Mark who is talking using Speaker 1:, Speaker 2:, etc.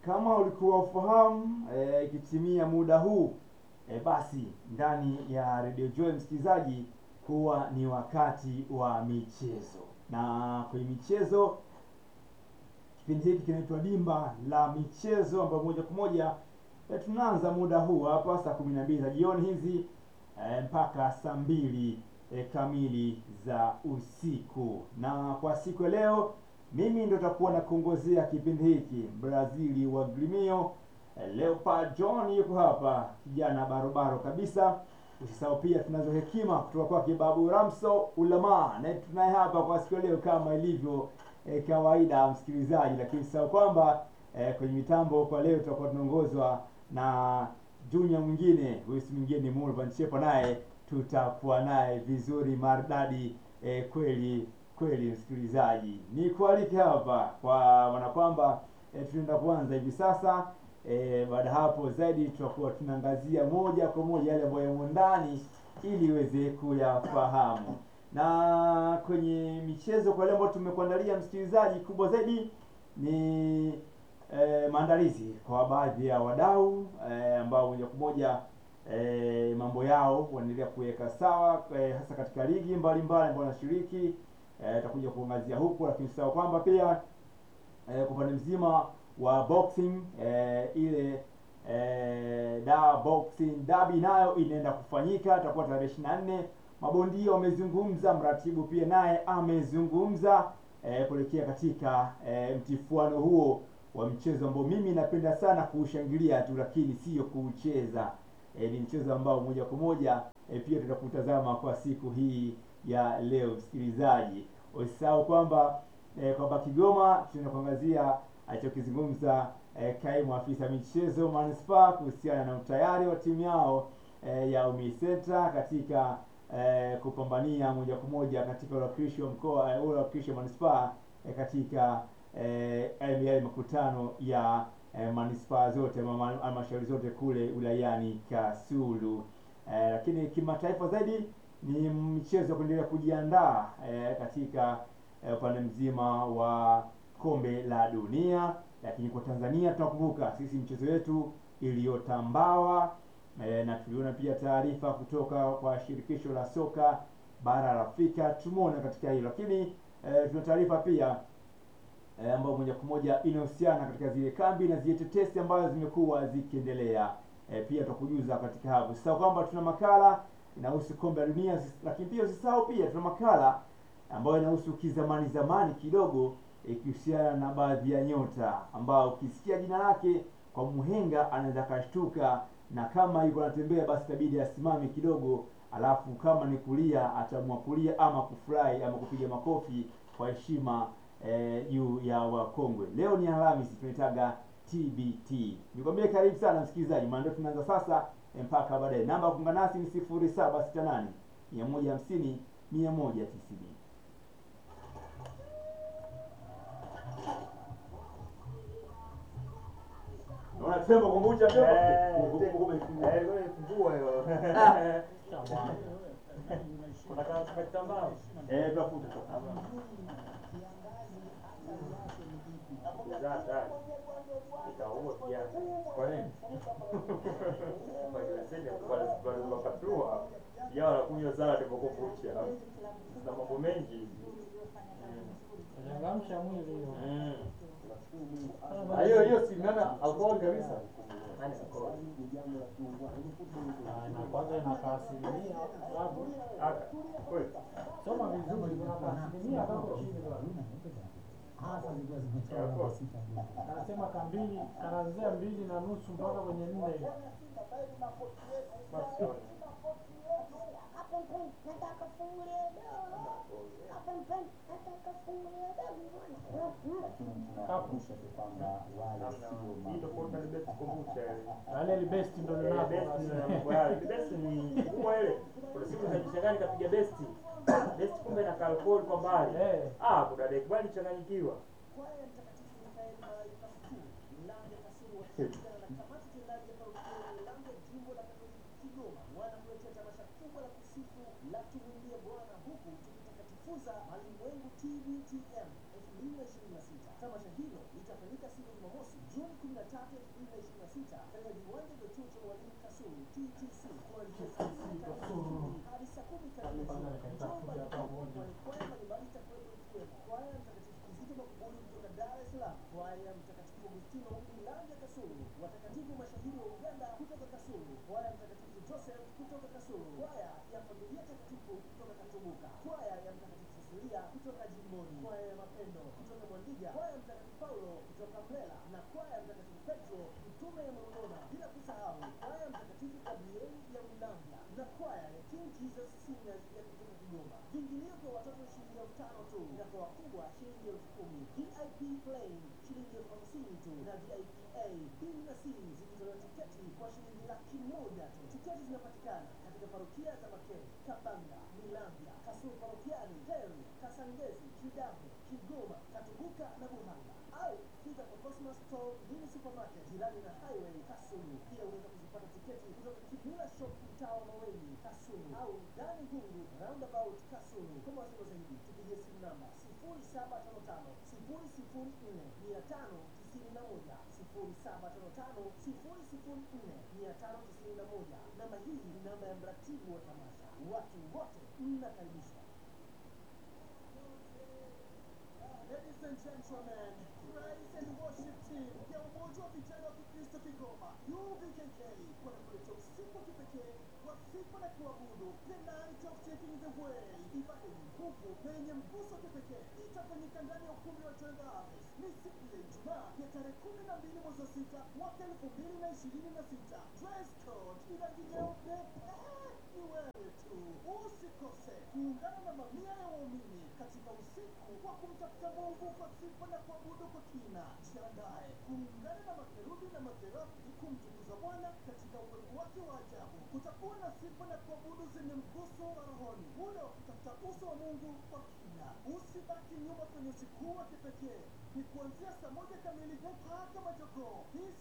Speaker 1: kama ulikuwa ufahamu eh, ikitimia muda huu eh, basi ndani ya Radio Joy msikilizaji, huwa ni wakati wa michezo, na kwenye michezo kipindi hiki kinaitwa Dimba la Michezo, ambayo moja kwa moja eh, tunaanza muda huu hapa saa kumi na mbili za jioni hizi eh, mpaka saa mbili eh, kamili za usiku. Na kwa siku ya leo mimi ndo takuwa na kuongozea kipindi hiki Brazili wa Gremio. Eh, Leopard John yuko hapa, kijana barobaro kabisa. Usisahau pia tunazo hekima kutoka kwake Babu Ramso Ulama, na tunaye hapa kwa siku ya leo kama ilivyo eh, kawaida msikilizaji, lakini usisahau kwamba eh, kwenye mitambo kwa leo tutakuwa tunaongozwa na junior mwingine, huyu si mwingine ni Mulvan Chepa, naye tutakuwa naye vizuri maridadi eh, kweli kweli msikilizaji, ni kualike hapa kwa maana kwamba e, tunaenda kuanza hivi sasa e, baada hapo zaidi tutakuwa tunaangazia moja kwa moja yale ambayo yamo ndani ili iweze kuyafahamu. Na kwenye michezo kwa leo ambayo tumekuandalia msikilizaji, kubwa zaidi ni e, maandalizi kwa baadhi ya wadau e, ambao moja kwa moja e, mambo yao wanaendelea kuweka sawa e, hasa katika ligi mbalimbali ambao wanashiriki tutakuja kuangazia huku, lakini usisahau kwamba pia eh, kwa upande mzima wa boxing eh, ile eh, da boxing dabi nayo inaenda kufanyika, itakuwa tarehe ishirini na nne. Mabondia wamezungumza, mratibu pia naye amezungumza eh, kuelekea katika eh, mtifuano huo wa mchezo ambao mimi napenda sana kuushangilia tu, lakini sio kuucheza. Eh, ni mchezo ambao moja kwa moja eh, pia tutakutazama kwa siku hii ya leo msikilizaji. Usisahau kwamba eh, kwamba Kigoma tunakuangazia alichokizungumza eh, kaimu afisa michezo manispaa kuhusiana na utayari wa timu yao eh, ya UMISETA katika eh, kupambania moja kwa moja katika uwakilishi wa mkoa eh, uwakilishi wa manispaa eh, katika eh, yale makutano ya eh, manispaa zote halmashauri zote kule wilayani Kasulu. Eh, lakini kimataifa zaidi ni michezo ya kuendelea kujiandaa eh, katika upande eh, mzima wa kombe la dunia. Lakini kwa Tanzania tunakumbuka sisi mchezo yetu iliyotambawa eh, na tuliona pia taarifa kutoka kwa shirikisho la soka bara la Afrika, tumeona katika hilo. Lakini eh, tuna taarifa pia eh, ambayo moja kwa moja inahusiana katika zile kambi na zile tetesi ambazo zimekuwa zikiendelea. Eh, pia tutakujuza katika hapo. Sasa kwamba tuna makala inahusu kombe la dunia, lakini pia usisahau pia tuna makala ambayo inahusu kizamani zamani kidogo ikihusiana na baadhi ya nyota ambao ukisikia jina lake kwa mhenga anaweza akashtuka, na kama yuko anatembea basi itabidi asimame kidogo, alafu kama ni kulia ataamua kulia ama kufurahi ama kupiga makofi kwa heshima juu eh, ya wakongwe. Leo ni Alhamisi, tunaitaga TBT. Nikwambie karibu sana msikilizaji, maana ndio tunaanza sasa mpaka baadaye. Namba ya kuungana nasi ni sifuri saba sita nane mia moja hamsini mia moja tisini. Naona tembo kumbucha ndio eh, tunafuta
Speaker 2: wanakunywa sana temokofucha na mambo mengi
Speaker 3: changamsha mwili
Speaker 1: hiyo hiyo si nana alcohol kabisa
Speaker 3: na kwanza inakaa asilimia sababu soma vizuri kuna asilimia kako chini anasema kambili kanaanzia mbili na nusu mpaka kwenye nne yale libesti ndo linako
Speaker 2: ni kubwa ile. Kuna siku zinajishangani kapiga besti besti, kumbe na alcohol kwa mbali.
Speaker 3: Eh.
Speaker 2: Ah, kuna dek bali changanyikiwa.
Speaker 4: kujifunza malimwengu TBTM 2026. Tamasha hilo itafanyika siku ya Jumamosi Juni 13, 2026 katika viwanja vya chuo cha walimu Kasulu TTC kuanzia saa sita kamili hadi saa kumi kamili jioni. Njoo mbalimbali kwani kwaya mbalimbali itakuwepo ikiwemo kwaya ya Mtakatifu Kizito Makuburi kutoka Dar es Salaam, kwaya ya Mtakatifu Agustino Milanja Kasulu, watakatifu mashahidi wa Uganda kutoka Kasulu, kwaya ya Mtakatifu Joseph kutoka Kasulu, kwaya ya Familia Takatifu kutoka Katubuka, kwaya ya Mtakatifu Cecilia kutoka Jimboni, kwaya ya Mapendo kutoka Mwandiga, kwaya ya Mtakatifu Paulo kutoka Mlela na kwaya ya Mtakatifu Petro mtume ya Morogona, bila kusahau kwaya ya Mtakatifu Gabrieli ya Ulambya na kwaya ya King Jesus Singers ya kutoka Kigoma. Viingilio kwa watoto shilingi elfu tano tu na kwa wakubwa shilingi elfu kumi. VIP plain shilingi elfu hamsini tu na VIP A, B na C zikitolewa tiketi kwa shilingi laki moja tu. Tiketi zinapatikana katika parokia za Makere, Kabanga, Milambya, Kasulu parokiani, Heri, Kasangezi, Kidaho, Kigoma, Katubuka na Buhanga au fika kwa Cosmos Store Mini Supermarket jirani na Highway Kasulu. Pia unaweza kuzipata tiketi kutoka Kimila Shop mtaa wa Maweni Kasulu au Dani Gungu Roundabout Kasulu. Kwa mawasiliano zaidi tupigie simu namba 0755 004 591 0755 004 591. Namba hii ni namba ya mratibu wa tamasha. Watu wote mnakaribishwa. Ladies and gentlemen, praise and worship team ya Umoja wa Vijana wa Kikristo Kigoma UVKK wanakuletea usiku wa kipekee wa sifa na kuabudu, the night of taking the way. Ibada yenye nguvu na yenye mguso wa kipekee itafanyika ndani ya ukumbi wa Tenda Harvest. Ni siku ya Ijumaa ya tarehe kumi na mbili mwezi wa sita mwaka elfu mbili na ishirini na sita. Dress code ni rangi nyeupe. Eh, ni wewe tu. Usikose kuungana na mamia ya waumini katika usiku wa kumtafuta Mungu kwa sifa na kuabudu kwa kina. Jiandae kuungana na makerubi na maserafi kumtukuza Bwana katika uwepo wake wa ajabu. Kutakuwa na sifa na kuabudu zenye mguso wa rohoni, ule wa kutafuta uso wa Mungu kwa kina. Usibaki nyuma kwenye usiku huu wa kipekee. Ni kuanzia saa moja kamili mpaka majogoo. Hii